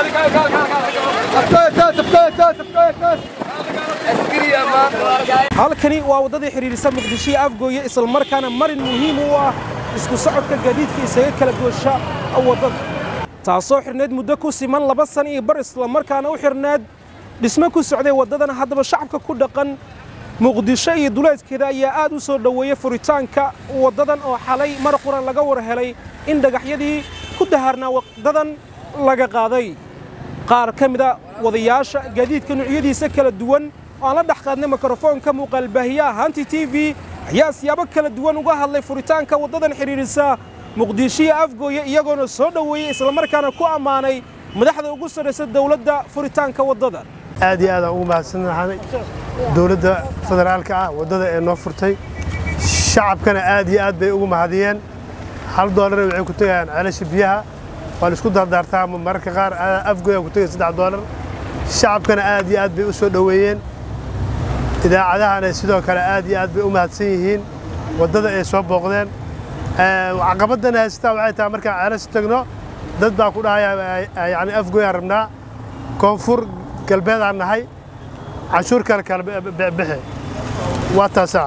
halkani waa waddadii xidhiidhisa muqdisho iyo afgooye islamarkaana marin muhiim u ah isku socodka gaadiidka isaga kala goosha waddada taasoo xidhnayd muddo ku siman laba san iyo bar islamarkaana u xidhnayd dhisme ku socday waddadan haddaba shacabka ku dhaqan muqdisho iyo duleedkeeda ayaa aad u soo dhoweeyey furitaanka waddadan oo xalay mar qura laga war helay in dhagaxyadii ku dahaarnaa waddadan laga qaaday qaar ka mida wadayaasha gaadiidka nuucyadiisa kala duwan oo aan la dhex qaadnay mikrofoonka muuqaalbaahiyaha hanti t v ayaa siyaabo kala duwan uga hadlay furitaanka waddadan xidhiidhisa muqdisho iyo afgooye iyagoona soo dhoweeyey islamarkaana ku ammaanay madaxda ugu sarraysa dowladda furitaanka waddadan aad iyo aad aan ugu mahadsannahay dowladda federaalka ah waddada ee noo furtay shacabkana aad iyo aad bay ugu mahadiyeen hal doolarna waxay ku tegayaan ceelasha biyaha waa la isku dardaartaa mararka qaar afgoya ku tegay saddex doolar shacabkana aad iyo aad bay u soo dhoweeyeen idaacadahana sidoo kale aad iyo aad bay u mahadsan yihiin waddada ay soo booqdeen caqabadana haystaa waxay tahay markaan ceelasha tagno dad baa ku dhahaya yani afgoyaan rabnaa koonfur galbeedaan nahay canshuur kale kala bixi waa taasaa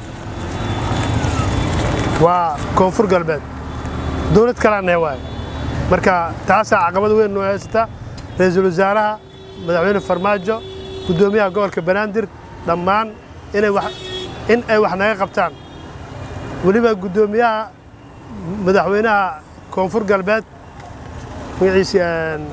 waa koonfur galbeed dowlad kalaan nahay waaye marka taasaa caqabad weyn noo haysata ra-iisul wasaaraha madaxweyne farmaajo guddoomiyaha gobolka banaadir dhammaan inay wax in ay wax naga qabtaan weliba guddoomiyaha madaxweynaha koonfur galbeed magaciisi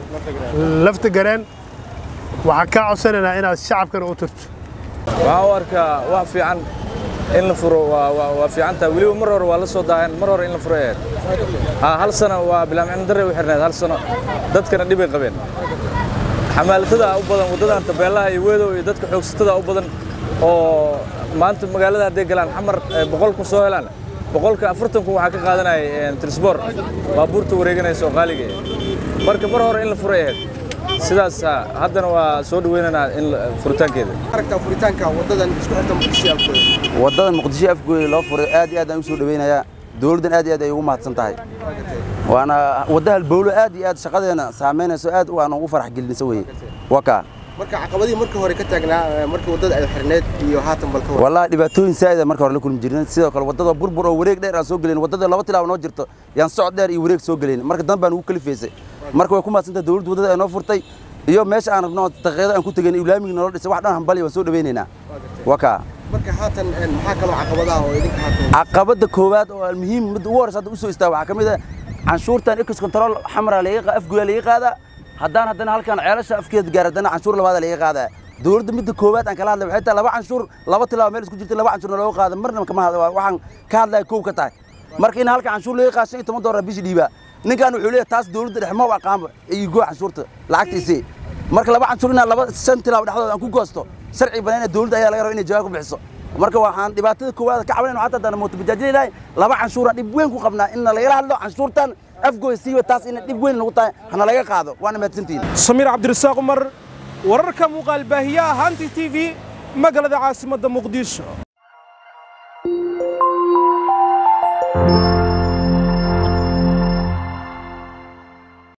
lafta gareen waxaan kaa codsanaynaa inaad shacabkana u turto waxaan u arkaa wax fiican in la furo waa fiican tahay weliba mar hore waa la soo daaheen mar hore in la furo ahayd hal sano waa bilaamcin darre u xirnayd hal sano dadkana dhibay qabeen xamaalatada u badan waddadan tabeelaha iyo weedow iyo dadka xoogsatada u badan oo maanta magaalada hadday galaan xamar boqol kun soo helaan boqolka afartan kun waxaa ka qaadanaya trisbor baabuurta wareeganaysa oo qaaliga marka mar hore in la furay ahayd sidaas haddana waa soo dhaweynaynaa in furitaankeeda aragtaa furitaanka waddadan isku xirta muqdisho afgooye waddadan muqdisho afgooye loo furay aad iyo aad aan u soo dhaweynayaa dowladdan aad iyo aad ay ugu mahadsan tahay waana wadda halbowlo aad iyo aad shaqadeena saamaynayso aad waan ugu farax gelinaysa weye waa kaa marka caqabadii marka hore ka taagnaa markii waddada ay xirneed iyo haatan balka wallahi dhibaatooyin saa'ida marka hore la kulmi jirnay sidoo kale waddada burbur oo wareeg dheer aan soo gelin waddada laba tilaabo noo jirto yaan socod dheer iyo wareeg soo gelin marka dan baan ugu kalifaysay marka way ku mahadsantahay dowladda waddada ay noo furtay iyo meesha aan rabno daqiiqada aan ku tegan islaamiga nolol dhisay wax dhan hambali waan soo dhaweynaynaa waa kaa marka haatan maxaa kaloo caqabadaha oo idinka haatan caqabadda koowaad oo muhiim midda ugu horeysa hadda u soo istaaga waxaa ka mid ah canshuurtan ex control xamra laga afguya laga qaadaa haddaan haddana halkan ceelasha afkeeda gaar haddana canshuur labaada laga qaadaa dowladda midda koowaad aan kala hadlay waxay tahay laba canshuur laba tilaabo meel isku jirta laba canshuurna looga qaada marna kama waxaan ka hadlaya kow ka tahay marka in halka canshuur laga qaado shan iyo toban doolar bishii dhiibaa ninkan wuxuu leeyahay taas dowladda dhex ma u aqaanba iyo goo canshuurta lacagtiisii marka laba canshuur inaa laba shan tilaabo dhexdooda aan ku goosto sharci banayna dowladda ayaa laga raba inay jawaab ku bixiso marka waxaan dhibaatada koowaad ka cabanayno xataa haddaan mooto bajaajinahay laba canshuuraan dhib weyn ku qabnaa in lagala hadlo canshuurtan afgooy siiba taas ina dhib weyn nagu tahay hana laga qaado waana mahadsantihiin samiir cabdirasaaq umar wararka muuqaalbaahiyaha hanti t v magaalada caasimadda muqdisho